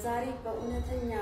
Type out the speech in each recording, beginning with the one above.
ዛሬ በእውነተኛ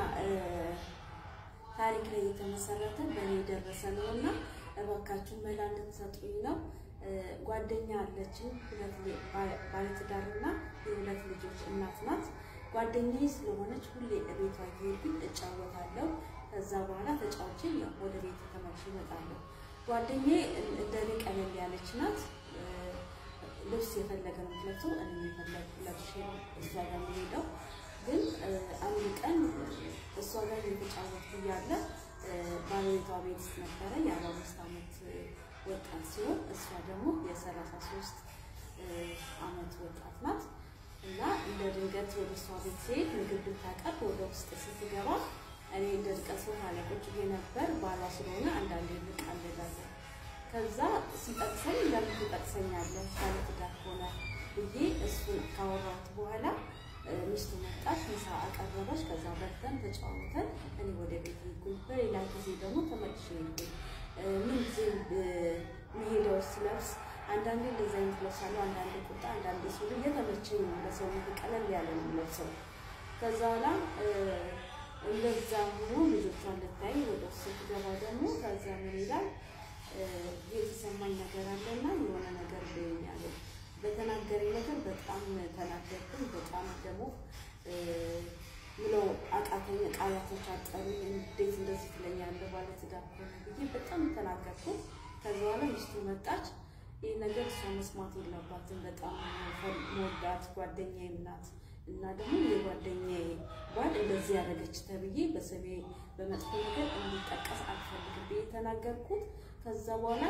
ታሪክ ላይ የተመሰረተ በእኔ የደረሰ ነው እና እባካችሁ መላ እንድትሰጡኝ ነው። ጓደኛ አለችኝ፣ ባለትዳርና የሁለት ልጆች እናት ናት። ጓደኛዬ ስለሆነች ሁሌ ቤቷ እየሄድኩኝ እጫወታለሁ። ከዛ በኋላ ተጫውቼ ወደ ቤት ተመልሼ እመጣለሁ። ጓደኛዬ እንደኔ ቀለል ያለች ናት። ልብስ የፈለገ ነው የምትለብሰው፣ እኔ የፈለግ ለብሼ ነው እሷ ጋር የምሄደው። ግን አንድ ቀን እሷ ጋር እየተጫወትኩ እያለ ባለቤቷ ቤት ነበረ። የአርባ አምስት ዓመት ወጣት ሲሆን እሷ ደግሞ የሰላሳ ሶስት ዓመት ወጣት ናት እና እንደ ድንገት ወደ እሷ ቤት ሲሄድ ምግብ ልታቀርብ ወደ ውስጥ ስትገባ እኔ እንደ ድቀት ሶፋ ላይ ቁጭ ብዬ ነበር። ባሏ ስለሆነ አንዳንዴ እንቃለዳለን። ከዛ ሲጠቅሰኝ ለምን ትጠቅሰኛለህ ባለትዳር ሆነ ብዬ እሱን ካወራሁት በኋላ ሚስቱ መጣች፣ ምሳ አቀረበች። ከዛ በልተን ተጫወተን እኔ ወደ ቤት ሄድኩኝ። በሌላ ጊዜ ደግሞ ተመልሼ ሄድኩኝ። ምን ጊዜ የሚሄደው ስለብስ አንዳንዴ እንደዚ አይነት ለብሳለሁ፣ አንዳንዴ ቁጣ፣ አንዳንዴ ሱሪ እየተመቸኝ ነው። ለሰውነት ቀለል ያለ ነው የምለብሰው። ከዛ በኋላ እንደዛ ሆኖ ልጆቿን ልታይ ወደ ውስጥ ስትገባ ደግሞ ከዛ ምን ይላል የተሰማኝ ነገር አለና የሆነ ነገር ብኛለ በተናገረኝ ነገር በጣም ተናገርኩኝ። በጣም ደግሞ ምለው አቃተኝ። ቃላቶች አጠሩኝ። እንዴት እንደዚህ ትለኛለህ ባለትዳር ከሆነ ብዬ በጣም ተናገርኩ። ከዚ በኋላ ሚስቱ መጣች። ይህ ነገር እሷ መስማት የለባትም። በጣም መወዳት ጓደኛዬም ናት እና ደግሞ የጓደኛዬ ባል እንደዚህ ያደረገች ተብዬ በስሜ በመጥፎ ነገር እንዲጠቀስ አልፈልግም ብዬ ተናገርኩት። ከዛ በኋላ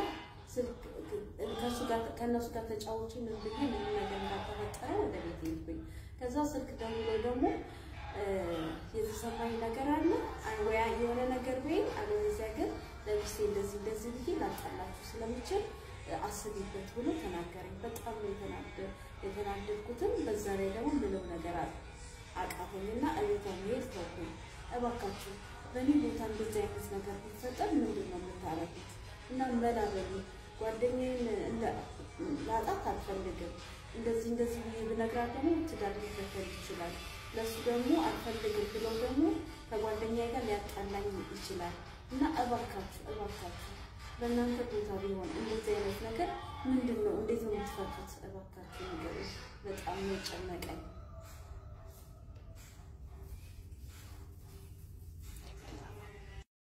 ከእነሱ ጋር ተጫዎቹ ምን ብዬ ምን ነገር እንዳልተፈጠረ ወደ ቤት ሄድኩኝ። ከዛ ስልክ ደውሎ ደግሞ የተሰማኝ ነገር አለ ወያ የሆነ ነገር ወይ አለበዚያ ግን ለሚስቴ እንደዚህ እንደዚህ ብዬ ላጣላችሁ ስለምችል አስቢበት ብሎ ተናገረኝ። በጣም ነው የተናደድኩትም። በዛ ላይ ደግሞ ምለው ነገር አቃተኝና እቤቷ መሄድ ተውኩኝ። እባካችሁ በእኔ ቦታ እንደዚህ አይነት ነገር ቢፈጠር ምንድን ነው የምታረጉት? እና መላ በሉ ጓደኛዬን ላጣት አልፈልግም። እንደዚህ እንደዚህ ብዬ ብነግራት ደግሞ ትዳር ሊፈተል ይችላል። ለእሱ ደግሞ አልፈልግም ብለው ደግሞ ከጓደኛዬ ጋር ሊያጣላኝ ይችላል። እና እባካችሁ እባካችሁ በእናንተ ቦታ ቢሆን እንደዚህ አይነት ነገር ምንድን ነው? እንዴት ነው የምትፈቱት? እባካችሁ ነገር በጣም ነው የጨነቀኝ።